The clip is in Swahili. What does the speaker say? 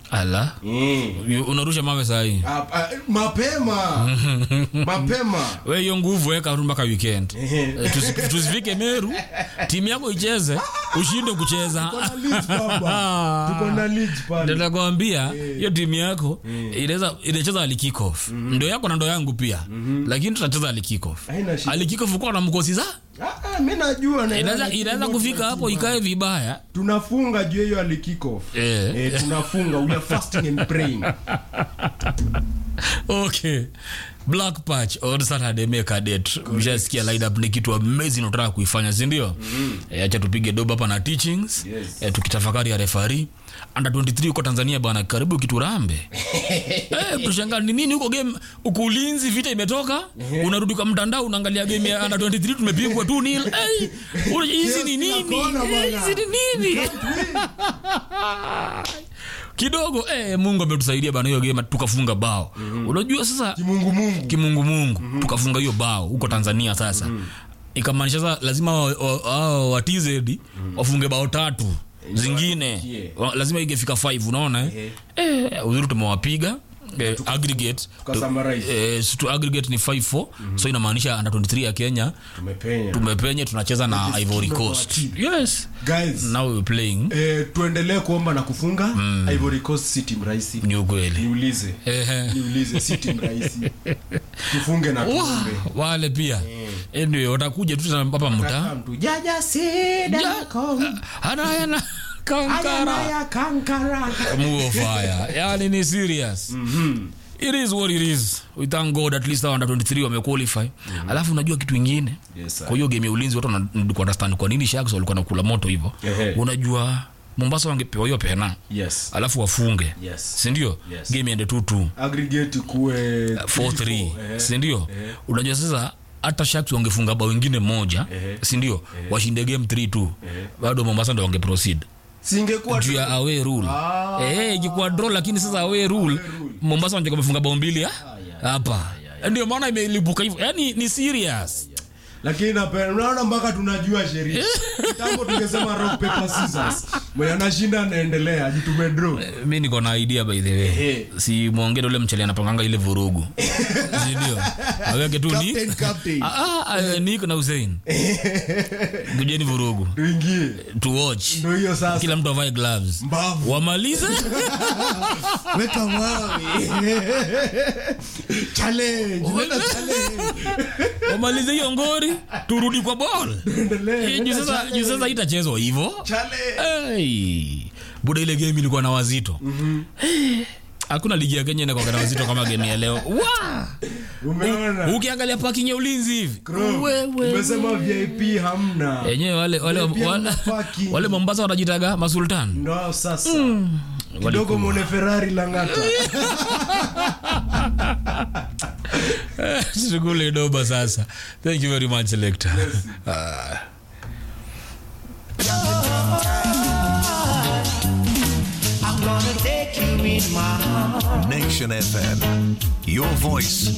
ala mm. unarusha mawe sahii Ah, ah, mapema mapema we hiyo nguvu weka tu mpaka weekend Ehe. Eh, tusi- tusifike meru timu yako icheze ushinde kucheza Tuko na leads, baba. Tuko na leads pale. nitakwambia hiyo timu yako inaweza inacheza ali kick off ndo yako na ndo yangu pia lakini tutacheza ali kick off Haina shida. ali kick off uko na mkosi za Ah, ah, mi najua na- inaweza na- inaweza kufika hapo ikae vibaya tunafunga juu ya hiyo ali kick off Eh. eh, tunafunga we are fasting and praying okay black patch on saturday make a date mshasikia lineup ni kitu amazing unataka kuifanya si ndio Eh, acha tupige doba hapa na teachings Yes. Eh, tukitafakari ya refari under 23 huko tanzania bana karibu kiturambe eh, tushangaa ni nini huko game huko ulinzi vita imetoka unarudi kwa mtandao unaangalia game ya under 23 tumepigwa 2 nil eh, una- hizi ni Yes, nini nakona bwana. Eh, hizi ni nini kidogo eh, mungu ametusaidia bana hiyo game tukafunga bao unajua sasa kimungumungu kimungumungu tukafunga hiyo bao huko tanzania sasa ikamaanisha sasa lazima wa- wa- hao wa tz wafunge bao tatu zingine wafikie. Wa- lazima igefika 5 unaona eh? eh, uzuri tumewapiga eh, aggregate tukasummarize. eh, to aggregate ni 5-4 so inamaanisha under 23 ya kenya tumepenya tumepenye tunacheza na It is ivory kingdom coast of yes guys now we're playing eh, tuendelee kuomba na kufunga ivory coast city mrahisi ni ukweli niulize Ehe. niulize city mrahisi tufunge na Wah, tuombe wale pia anyway watakuja tu tena hapa mtaa mtu jaja sida anayana kankara Ayanaya kankara muo fire yani ni serious it is what it is we thank god at least hao under 23 wamequalify alafu unajua kitu ingine Yes, sir. kwa hiyo game ya ulinzi watu wanarudi kuunderstand kwa nini sharks walikuwa nakula moto hivyo Ehe. unajua mombasa wangepewa hiyo pena yes alafu wafunge Yes. sindio Yes. game iende 2-2 aggregate kuwe 4-3 eh. sindio unajua sasa hata sharks wangefunga bao wengine moja Ehe. sindio washinde game 3-2 bado mombasa ndo wangeproceed singekuwa juu ya away rule Ah. eh ikikuwa draw lakini sasa away rule mombasa wanataka kufunga bao mbili ah? hapa ndio maana imelipuka hivyo yani ni serious lakini napenda unaona mpaka tunajua sheria kitambo tungesema rock paper scissors mwenye anashinda anaendelea jitume draw mi niko na idea by the way Ehe. si mwongere ule mchele anapanganga ile vurugu sindio aweke tu ni captain captain Ah, ah, ah, Nick na Hussein kujeni vurugu tuingie to watch ndio hiyo sasa kila mtu avae gloves mbavu wamalize weka mawe challenge nenda challenge wamalize hiyo ngori turudi kwa ball endelee Eh, juu sasa juu sasa itachezwa hivyo challenge hey. buda ile game ilikuwa na wazito Eh, hakuna ligi ya kenya inakuwa na wazito kama game ya leo Wa! umeona ukiangalia parking ya ulinzi hivi Bro, Wewe. umesema vip hamna enyewe wale wale, Pia wale, parking. wale mombasa wanajitaga masultan ndo sasa kidogo mwone ferrari langata shughuli doba sasa thank you very much lector Ah. I'm gonna take you in my arms. Nation FM. Your voice,